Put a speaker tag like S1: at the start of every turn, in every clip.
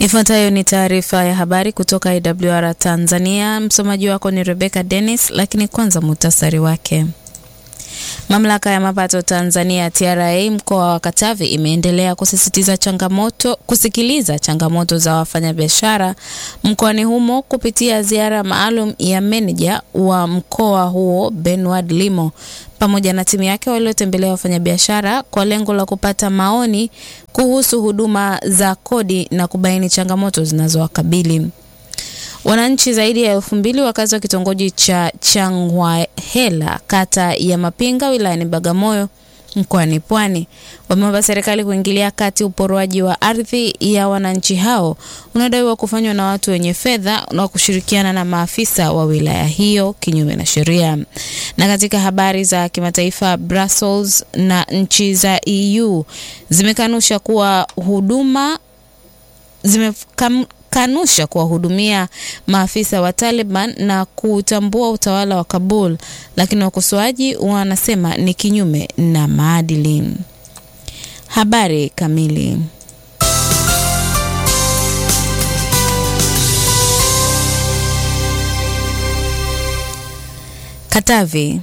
S1: Ifuatayo ni taarifa ya habari kutoka IWR Tanzania. Msomaji wako ni Rebecca Dennis, lakini kwanza muhtasari wake. Mamlaka ya mapato Tanzania TRA mkoa wa Katavi imeendelea kusisitiza changamoto kusikiliza changamoto za wafanyabiashara mkoani humo kupitia ziara maalum ya meneja wa mkoa huo Benward Limo pamoja na timu yake waliotembelea wafanyabiashara kwa lengo la kupata maoni kuhusu huduma za kodi na kubaini changamoto zinazowakabili. Wananchi zaidi ya elfu mbili wakazi wa kitongoji cha Changwahela kata ya Mapinga wilayani Bagamoyo mkoani Pwani wameomba serikali kuingilia kati uporoaji wa ardhi ya wananchi hao unaodaiwa kufanywa na watu wenye fedha na kushirikiana na maafisa wa wilaya hiyo kinyume na sheria. Na katika habari za kimataifa, Brussels na nchi za EU zimekanusha kuwa huduma zimekam kanusha kuwahudumia maafisa wa Taliban na kutambua utawala wa Kabul, lakini wakosoaji wanasema ni kinyume na maadili. Habari kamili. Katavi.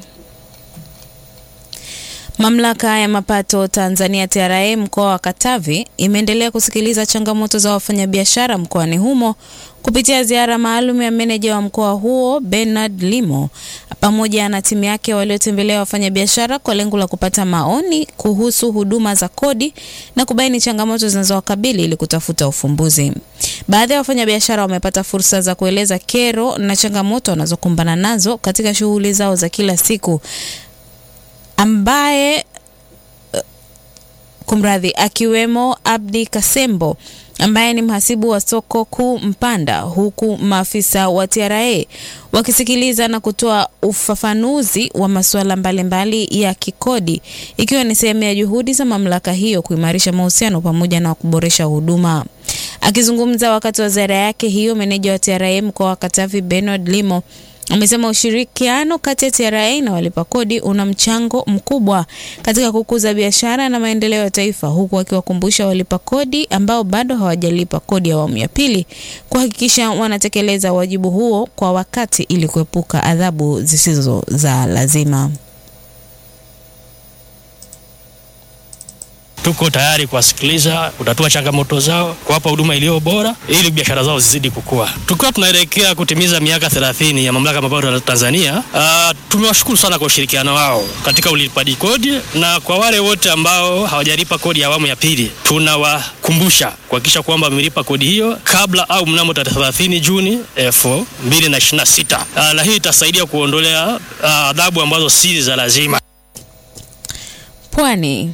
S1: Mamlaka ya mapato Tanzania TRA mkoa wa Katavi imeendelea kusikiliza changamoto za wafanyabiashara mkoani humo kupitia ziara maalum ya meneja wa mkoa huo Bernard Limo pamoja na timu yake waliotembelea wafanyabiashara kwa lengo la kupata maoni kuhusu huduma za kodi na kubaini changamoto zinazowakabili ili kutafuta ufumbuzi. Baadhi ya wafanyabiashara wamepata fursa za kueleza kero na changamoto wanazokumbana nazo katika shughuli zao za kila siku ambaye kumradhi, akiwemo Abdi Kasembo ambaye ni mhasibu wa soko kuu Mpanda, huku maafisa wa TRA wakisikiliza na kutoa ufafanuzi wa masuala mbalimbali ya kikodi, ikiwa ni sehemu ya juhudi za mamlaka hiyo kuimarisha mahusiano pamoja na kuboresha huduma. Akizungumza wakati wa ziara yake hiyo, meneja wa TRA mkoa wa Katavi Bernard Limo amesema ushirikiano kati ya TRA na walipa kodi una mchango mkubwa katika kukuza biashara na maendeleo ya taifa, huku akiwakumbusha walipa kodi ambao bado hawajalipa kodi ya awamu ya pili kuhakikisha wanatekeleza wajibu huo kwa wakati ili kuepuka adhabu zisizo za lazima.
S2: Tuko tayari kuwasikiliza, kutatua changamoto zao, kuwapa huduma iliyo bora ili biashara zao zizidi kukua. Tukiwa tunaelekea kutimiza miaka 30 ya mamlaka ya mapato ya Tanzania, uh, tumewashukuru sana kwa ushirikiano wao katika ulipaji kodi, na kwa wale wote ambao hawajalipa kodi ya awamu ya pili, tunawakumbusha kuhakikisha kwamba wamelipa kodi hiyo kabla au mnamo tarehe 30 Juni 2026. Uh, na hii itasaidia kuondolea adhabu uh, ambazo si za lazima.
S1: Pwani.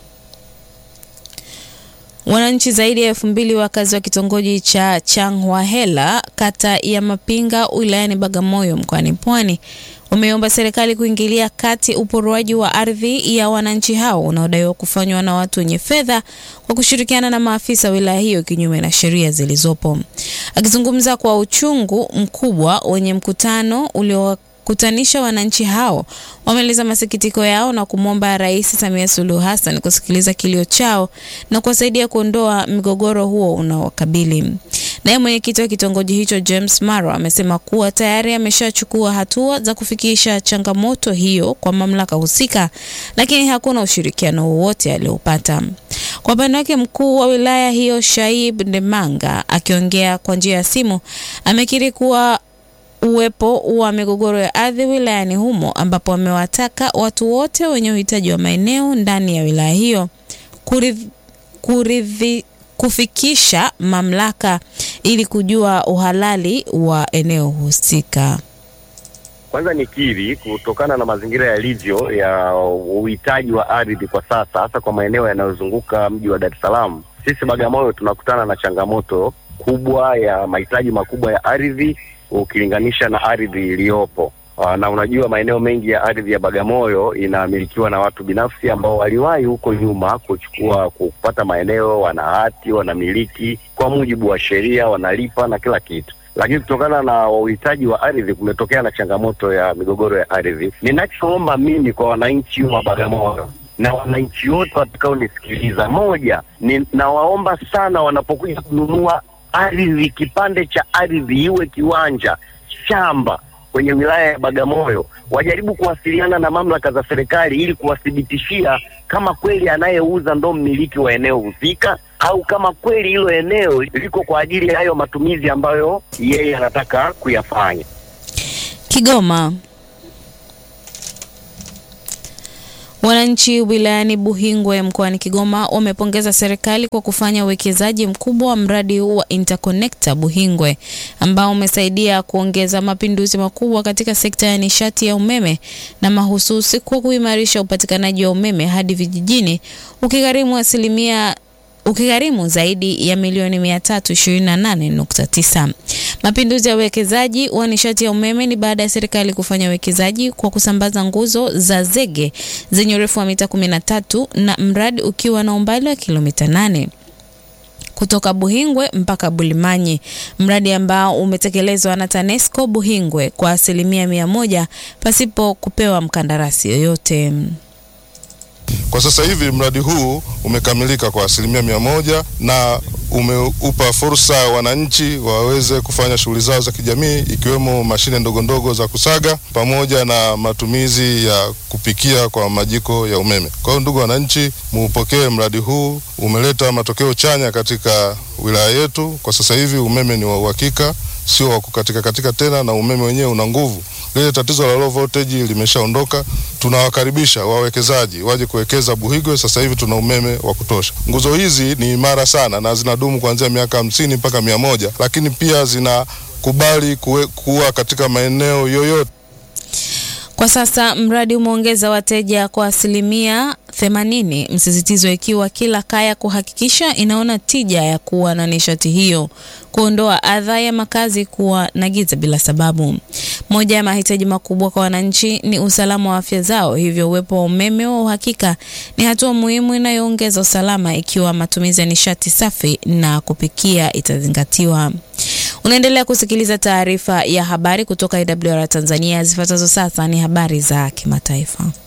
S1: Wananchi zaidi ya elfu mbili wakazi wa kitongoji cha Changwahela kata ya Mapinga wilayani Bagamoyo mkoani Pwani wameomba serikali kuingilia kati uporoaji wa ardhi ya wananchi hao unaodaiwa kufanywa na watu wenye fedha kwa kushirikiana na maafisa wilaya hiyo kinyume na sheria zilizopo. Akizungumza kwa uchungu mkubwa wenye mkutano ulio kutanisha wananchi hao wameeleza masikitiko yao na kumwomba Rais Samia Suluhu Hassan kusikiliza kilio chao na kuwasaidia kuondoa mgogoro huo unaowakabili. Naye mwenyekiti wa kitongoji hicho James Maro amesema kuwa tayari ameshachukua hatua za kufikisha changamoto hiyo kwa mamlaka husika, lakini hakuna ushirikiano wowote aliopata. Kwa upande wake, mkuu wa wilaya hiyo Shaib Ndemanga akiongea kwa njia ya simu amekiri kuwa uwepo wa migogoro ya ardhi wilayani humo ambapo wamewataka watu wote wenye uhitaji wa maeneo ndani ya wilaya hiyo kurithi, kurithi, kufikisha mamlaka ili kujua uhalali wa eneo husika.
S3: Kwanza nikiri kutokana na mazingira yalivyo ya uhitaji wa ardhi kwa sasa, hasa kwa maeneo yanayozunguka mji wa Dar es Salaam, sisi Bagamoyo tunakutana na changamoto kubwa ya mahitaji makubwa ya ardhi ukilinganisha na ardhi iliyopo. Na unajua maeneo mengi ya ardhi ya Bagamoyo inamilikiwa na watu binafsi ambao waliwahi huko nyuma kuchukua kupata maeneo, wana hati, wanamiliki kwa mujibu wa sheria, wanalipa na kila kitu, lakini kutokana na uhitaji wa ardhi kumetokea na changamoto ya migogoro ya ardhi. Ninachoomba mimi kwa wananchi wa Bagamoyo na wananchi wote watakaonisikiliza, moja, ninawaomba sana wanapokuja kununua ardhi, kipande cha ardhi, iwe kiwanja, shamba kwenye wilaya ya Bagamoyo, wajaribu kuwasiliana na mamlaka za serikali ili kuwathibitishia kama kweli anayeuza ndo mmiliki wa eneo husika au kama kweli hilo eneo liko kwa ajili ya hayo matumizi ambayo yeye anataka kuyafanya.
S1: Kigoma. Wananchi wilayani Buhingwe mkoani Kigoma wamepongeza serikali kwa kufanya uwekezaji mkubwa wa mradi wa Interconnector Buhingwe ambao umesaidia kuongeza mapinduzi makubwa katika sekta ya nishati ya umeme na mahususi kwa kuimarisha upatikanaji wa umeme hadi vijijini ukigharimu asilimia ukigharimu zaidi ya milioni 328.9. Mapinduzi ya uwekezaji wa nishati ya umeme ni baada ya serikali kufanya uwekezaji kwa kusambaza nguzo za zege zenye urefu wa mita 13 na mradi ukiwa na umbali wa kilomita 8 kutoka Buhingwe mpaka Bulimanyi, mradi ambao umetekelezwa na TANESCO Buhingwe kwa asilimia mia moja pasipo kupewa mkandarasi yoyote.
S4: Kwa sasa hivi mradi huu umekamilika kwa asilimia mia moja na umeupa fursa wananchi waweze kufanya shughuli zao za kijamii ikiwemo mashine ndogo ndogo za kusaga pamoja na matumizi ya kupikia kwa majiko ya umeme. Kwa hiyo ndugu wananchi, muupokee mradi huu, umeleta matokeo chanya katika wilaya yetu. Kwa sasa hivi umeme ni wa uhakika, sio wa kukatika katika tena, na umeme wenyewe una nguvu. Lile tatizo la low voltage limeshaondoka. Tunawakaribisha wawekezaji waje kuwekeza Buhigwe. Sasa hivi tuna umeme wa kutosha. Nguzo hizi ni imara sana na zinadumu kuanzia miaka hamsini mpaka mia moja, lakini pia zinakubali kuwe, kuwa katika maeneo yoyote.
S1: Kwa sasa mradi umeongeza wateja kwa asilimia 80, msisitizo ikiwa kila kaya kuhakikisha inaona tija ya kuwa na nishati hiyo, kuondoa adha ya makazi kuwa na giza bila sababu. Moja ya mahitaji makubwa kwa wananchi ni usalama wa afya zao, hivyo uwepo wa umeme wa uhakika ni hatua muhimu inayoongeza usalama ikiwa matumizi ya nishati safi na kupikia itazingatiwa. Unaendelea kusikiliza taarifa ya habari kutoka IWR Tanzania. Zifuatazo sasa ni habari za kimataifa.